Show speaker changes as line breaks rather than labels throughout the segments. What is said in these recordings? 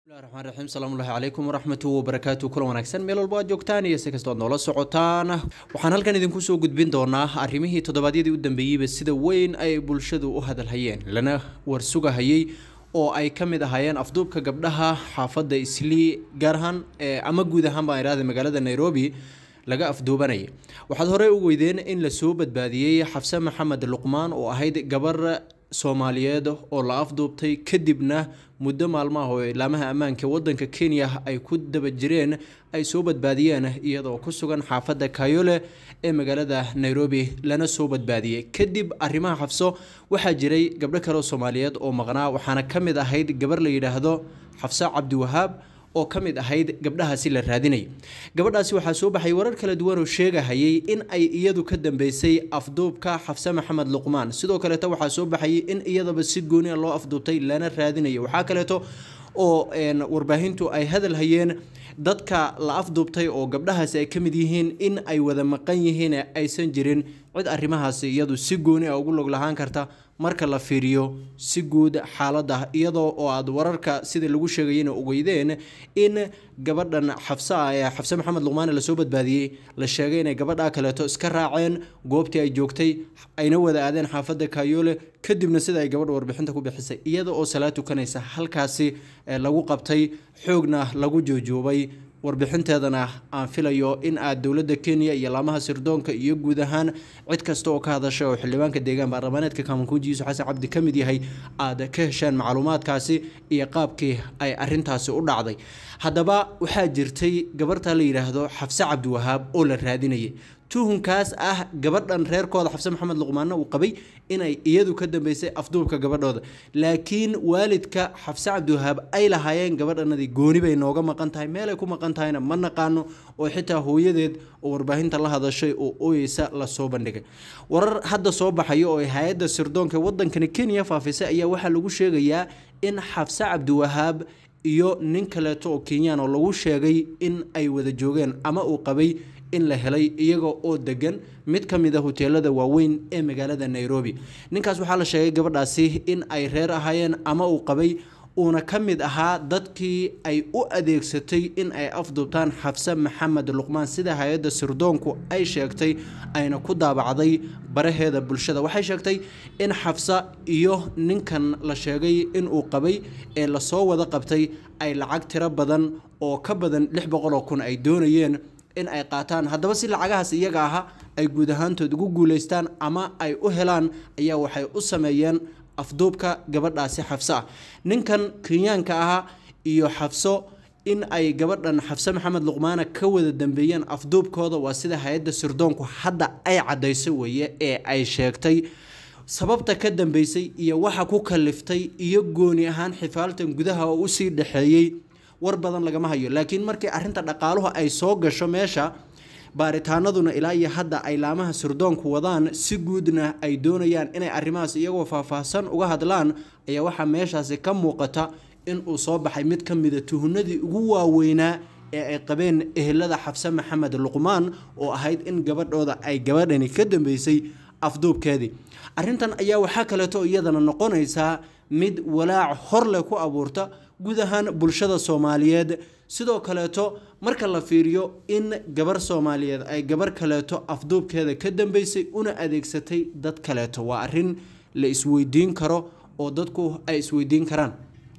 raxmaan raxiim salaamullahi calaykum waraxmatu wabarakaatu kulan wanaagsan meel walba aad joogtaan iyo si kastoo ad noola socotaan waxaan halkan idinku soo gudbin doonaa arrimihii toddobaadyadii u dambeeyeyba sida weyn ay bulshadu u hadalhayeen lana warsugahayey oo ay ka mid ahaayeen afduubka gabdhaha xaafadda islii gaar ahaan ama guud ahaan baan idhahda magaalada nairobi laga afduubanayay waxaad horey u weydeen in lasoo badbaadiyey xafse maxamed luqmaan oo ahayd gabar soomaaliyeed oo la afduubtay kadibna muddo maalmaha oo ilaamaha ammaanka wadanka kenya ay ku daba jireen ay soo badbaadiyeen iyadoo ku sugan xaafadda kayole ee magaalada nairobi lana soo badbaadiyey kadib arrimaha xafso waxaa jiray gabdho kale oo soomaaliyeed oo maqnaa waxaana ka mid ahayd gabar la yidhaahdo xafse cabdiwahaab oo ka mid ahayd gabdhahaasi la raadinayay gabadhaasi waxaa soo baxay warar kala duwan oo sheegahayay in ay iyadu ka dambeysay afduubka xafse maxamed luqmaan sidoo kaleeto waxaa soo baxayay in iyadaba si gooniya loo afduubtay lana raadinayay waxaa kaleeto oo warbaahintu ay hadal hayeen dadka la afduubtay oo gabdhahaasi ay ka mid yihiin in ay wada maqan yihiin aysan jirin cid arrimahaasi iyadu si gooni a ugu log lahaan karta marka la fiiriyo si guud xaaladda iyadoo oo aad wararka sida lagu sheegayena ogeydeen in gabadhan xabse ah ee xabse maxamed luqmaane lasoo badbaadiyey la sheegay inay gabadha kaleeto iska raaceen goobtii ay joogtay ayna wada aadeen xaafadda kayoole kadibna sida ay gabadha warbixinta ku bixisay iyada oo salaad tukanaysa halkaasi lagu qabtay xoogna lagu joojoobay warbixinteedana aan filayo in aad dowladda kenya iyo laamaha sirdoonka iyo guud ahaan cid kasta oo ka hadasha oo xildhibaanka deegaan baarlamaaneedka kamankuuji yuusuf xasan cabdi ka mid yahay aad ka hesheen macluumaadkaasi iyo qaabkii ay arintaasi u dhacday haddaba waxaa jirtay gabarta la yidhaahdo xafse cabdiwahaab oo la raadinayay tuhunkaas ah gabadhan reerkooda xabse maxamed luqmaanna uu qabay inay iyadu ka dambeysay afduubka gabadhooda laakiin waalidka xabse cabdiwahaab ay lahaayeen gabadhanadii gooni bay nooga maqan tahay meelay ku maqan tahayna ma naqaano oo xitaa hooyadeed oo warbaahinta la hadashay oo ooyeysa lasoo bandhigay warar hadda soo baxayo oo hay-adda sirdoonka wadankani kenya faafisay ayaa waxaa lagu sheegayaa in xabse cabdiwahaab iyo nin kaleeto oo kenyaan oo lagu sheegay in ay wada joogeen ama uu qabay in la helay iyaga oo degan mid ka mid a hoteelada waaweyn ee magaalada nairobi ninkaas waxaa la sheegay gabadhaasi in ay reer ahaayeen ama uu qabay uuna ka mid ahaa dadkii ay u adeegsatay in ay afduubtaan xabse maxamed luqmaan sida hay-adda sirdoonku ay sheegtay ayna ku daabacday baraheeda bulshada waxay sheegtay in xabse iyo ninkan la sheegay inuu qabay ee lasoo wada qabtay ay lacag tiro badan oo ka badan lix boqoloo kun ay doonayeen in ay qaataan haddaba si lacagahaas iyaga aha ay guud ahaantood ugu guuleystaan ama ay u helaan ayaa waxay u sameeyeen afduubka gabadhaasi xafse ah ninkan kenyaanka ahaa iyo xafso in ay gabadhan xafse maxamed luqmaana ka wada dambeeyeen afduubkooda waa sida hay-adda sirdoonku hadda ay cadayso weeye ee ay sheegtay sababta ka dambeysay iyo waxa ku kaliftay iyo gooni ahaan xifaaltan gudaha oo usii dhexeeyey war badan lagama hayo laakiin markii arinta dhaqaaluhu ay soo gasho meesha baaritaanaduna ilaa iyo hadda ay laamaha sirdoonku wadaan si guudna ay doonayaan inay arrimahaas iyagoo faahfaahsan uga hadlaan ayaa waxaa meeshaasi ka muuqata in uu soo baxay mid ka mida tuhunadii ugu waaweynaa ee ay qabeen ehelada xabse maxamed luqmaan oo ahayd in gabadhooda ay gabadhani ka dambeysay afduubkeedii arrintan ayaa waxaa kaleeto iyadana noqonaysaa mid walaac horleh ku abuurta guud ahaan bulshada soomaaliyeed sidoo kaleeto marka la fiiriyo in gabar soomaaliyeed ay gabar kaleeto afduubkeeda ka dambeysay una adeegsatay dad kaleeto waa arin la isweydiin karo oo dadku ay isweydiin karaan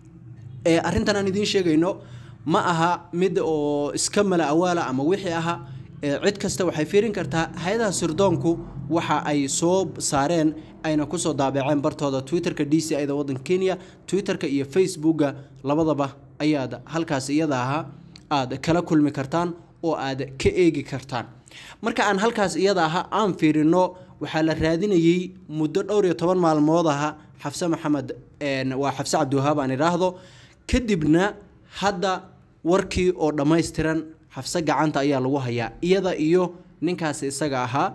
arintan aan idiin sheegayno ma aha mid oo iska mala awaala ama wixii aha cid kasta waxay fiirin kartaa hay-adaha sirdoonku waxa ay soo saareen ayna kusoo daabaceen bartooda twitterka d c ida wadanka kenya twitterka iyo facebooka labadaba ayaad halkaas iyada ahaa aad kala kulmi kartaan oo aad ka eegi kartaan marka aan halkaas iyada aha aan fiirino waxaa la raadinayey muddo dhowr iyo toban maalmood aha xafse maxamed waa xafse cabdiwahaab aan idhaahdo kadibna hadda warkii oo dhammaystiran xafse gacanta ayaa lagu hayaa iyada iyo ninkaasi isaga ahaa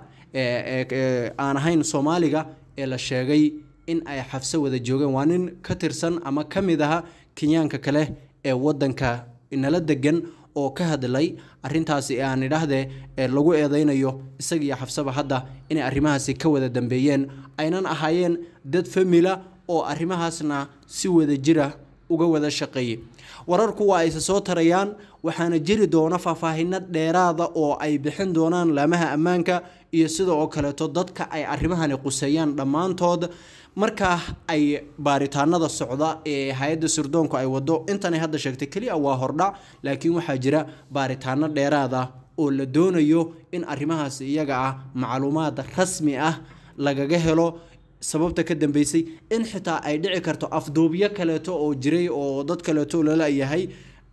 aan ahayn soomaaliga ee la sheegay in ay xafse wada joogeen waa nin ka tirsan ama ka mid aha kenyaanka kale ee wadanka nala degan oo ka hadlay arintaasi aan idhaahdee lagu eedeynayo isagiiyo xafseba hadda inay arrimahaasi ka wada dambeeyeen aynan ahaayeen dad famila oo arrimahaasna si wada jira uga wada shaqeeyey wararku waa ayse soo tarayaan waxaana jiri doona faahfaahino dheeraada oo ay bixin doonaan laamaha ammaanka iyo sida oo kaleeto dadka ay arrimahani quseeyaan dhammaantood markaa ay baaritaanada socda ee hay-adda sirdoonku ay wado intanay hadda sheegtay keliya waa hordhac laakiin waxaa jira baaritaano dheeraada oo la doonayo in arrimahaas iyaga ah macluumaad rasmi ah lagaga helo sababta ka dambeysay in xitaa ay dhici karto afduubyo kaleeto oo jiray oo dad kaleeto lalayahay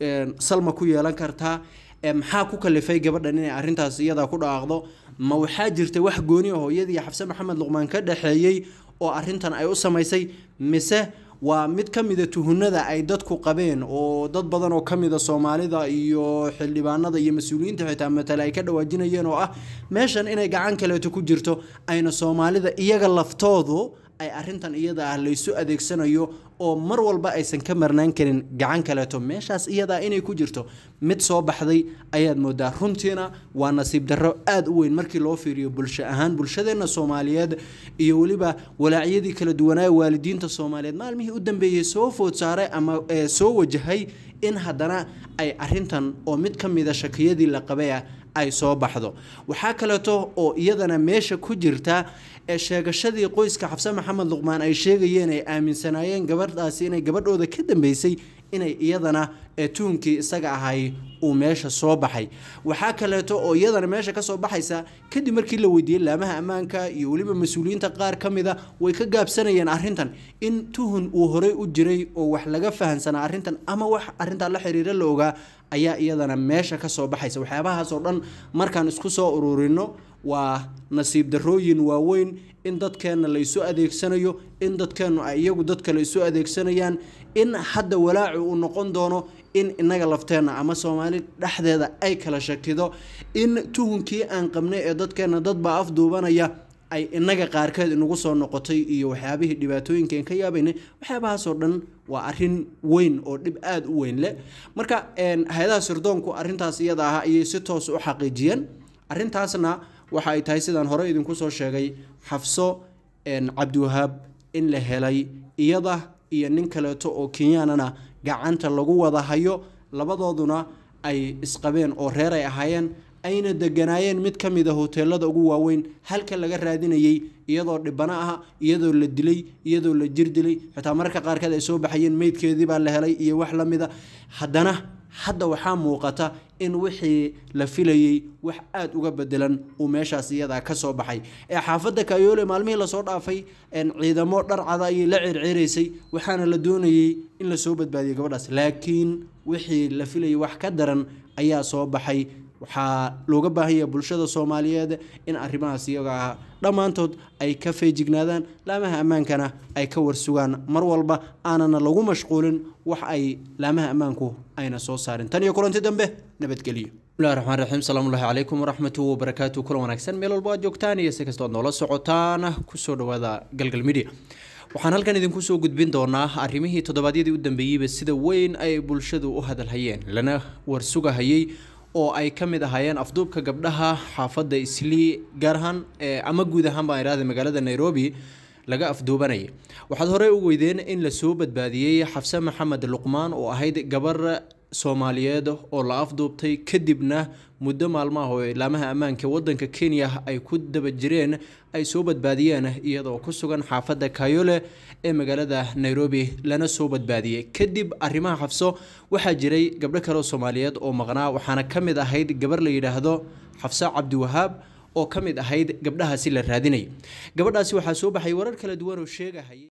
salma ku yeelan kartaa maxaa ku kalifay gabadhan inay arrintaas iyadaa ku dhawaaqdo ma waxaa jirta wax gooni ah hooyadii xabse maxamed luqmaan ka dhexeeyey oo arrintan ay u samaysay mise waa mid ka mida tuhunada ay dadku qabeen oo dad badan oo kamida soomaalida iyo xildhibaanada iyo mas-uuliyiinta xitaa matale ay ka dhawaajinayeen oo ah meeshan inay gacan kaleeto ku jirto ayna soomaalida iyaga laftoodu ay arrintan iyada ah laysu adeegsanayo oo mar walba aysan ka marnaan karin gacan kaleeto meeshaas iyadaa inay ku jirto mid soo baxday ayaad moodaa runtiina waa nasiib darro aada u weyn markii loo fiiriyo bulsho ahaan bulshadeenna soomaaliyeed iyo weliba walaacyadii kala duwanaa waalidiinta soomaaliyeed maalmihii u dambeeyey soo food saaray ama soo wajahay in haddana ay arrintan oo mid ka mida shakiyadii la qabay ah ay soo baxdo waxaa kaleeto oo iyadana meesha ku jirta ee sheegashadii qoyska xabse maxamed luqmaan ay sheegayeen ay aaminsanaayeen gabadhaasi inay gabadhooda ka dambeysay inay iyadana ee tuhunkii isaga ahay uu meesha soo baxay waxaa kaleeto oo iyadana meesha kasoo baxaysa kadib markii la weydiiyey laamaha ammaanka iyo weliba mas-uuliyiinta qaar ka mida way ka gaabsanayeen arrintan in tuhun uu horey u jiray oo wax laga fahansanaa arrintan ama wax arrintaa la xiriira la ogaa ayaa iyadana meesha kasoo baxaysa waxyaabahaas oo dhan markaan isku soo ururino waa nasiib darooyin waaweyn in dadkeenna laysu adeegsanayo in dadkeennu ay iyagu dad kale isu adeegsanayaan in hadda walaacu uu noqon doono in inaga lafteenna ama soomaali dhexdeeda ay kala shakido in tuhunkii aan qabnay ee dadkeenna dadbaa afduubanaya ay inaga qaarkeed inagu soo noqotay iyo waxyaabihii dhibaatooyinkan ka yaabaynay waxyaabahaasoo dhan waa arin weyn oo dhib aada u weyn leh marka hay-adaha sirdoonku arrintaas iyada ah ayay si toos u xaqiijiyeen arrintaasna waxa ay tahay sidaan hore idinku soo sheegay xafso cabdiwahaab in la helay iyada iyo nin kaleeto oo kenyaanana gacanta lagu wada hayo labadooduna ay isqabeen oo reer ay ahaayeen ayna deganaayeen mid ka mid a hoteelada ugu waaweyn halka laga raadinayay iyadoo dhibano ah iyadoo la dilay iyadoo la jir dilay xitaa mararka qaarkeed ay soo baxayeen meydkeedii baa la helay iyo wax la mida haddana hadda waxaa muuqata in wixii la filayey wax aada uga bedelan uu meeshaas iyadaa ka soo baxay ee xaafadda kayoole maalmihii lasoo dhaafay ciidamo dharcada ayay la circiraysay waxaana la doonayey in lasoo badbaadiyo gabadhaas laakiin wixii la filayay wax ka daran ayaa soo baxay waxaa looga baahan yahay bulshada soomaaliyeed in arrimahaas iyaga ah dhammaantood ay ka feejignaadaan laamaha ammaankana ay ka warsugaan mar walba aanana lagu mashquulin wax ay laamaha ammaanku ayna soo saarin tan iyo kulanti dambe nabadgelyo bismillahi raxmaan raxiim salaamullahi calaykum waraxmatu wabarakaatu kulan wanaagsan meel walba aad joogtaan iyo si kastoo ad noola socotaan kusoo dhawaada galgal media waxaan halkan idinku soo gudbin doonaa arrimihii toddobaadyadii u dambeeyeyba sida weyn ay bulshadu u hadalhayeen lana warsugahayay oo ay ka mid ahaayeen afduubka gabdhaha xaafadda islii gaar ahaan ama guud ahaan baan idhahda magaalada nairobi laga afduubanayay waxaad horey u weydeen in lasoo badbaadiyey xafse maxamed luqmaan oo ahayd gabar soomaaliyeed oo la afduubtay kadibna muddo maalmaha oo ilaamaha ammaanka wadanka kenya ay ku daba jireen ay soo badbaadiyeen iyadoo ku sugan xaafadda kayole ee magaalada nairobi lana soo badbaadiyey kadib arrimaha xafso waxaa jiray gabdho kale oo soomaaliyeed oo maqnaa waxaana ka mid ahayd gabar la yidhaahdo xafse cabdiwahaab oo ka mid ahayd gabdhahaasi la raadinayay gabadhaasi waxaa soo baxay warar kala duwan oo sheegahaya